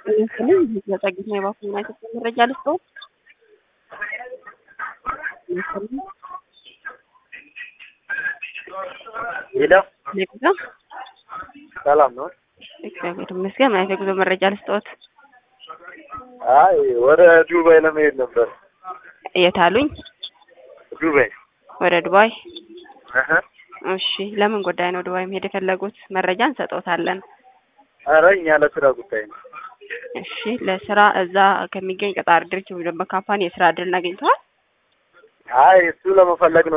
ይመስልኝ ለጸግት ነው የባኩ ዩናይትድ መረጃ ልስጠው ይመስልኝ ሄሎ የጉዞ ሰላም ነው? እግዚአብሔር ይመስገን። ምን አይነት የጉዞ መረጃ ልስጠዎት? አይ ወደ ዱባይ ለመሄድ ነበር። የት አሉኝ? ዱባይ ወደ ዱባይ። እህ እሺ፣ ለምን ጉዳይ ነው ዱባይ መሄድ የፈለጉት? መረጃ እንሰጠዎታለን። ኧረ እኛ ለስራ ጉዳይ ነው። እሺ፣ ለስራ እዛ ከሚገኝ ቀጣሪ ድርጅት ወይም ደግሞ ካምፓኒ የስራ እድል አግኝተዋል? አይ እሱ ለመፈለግ ነው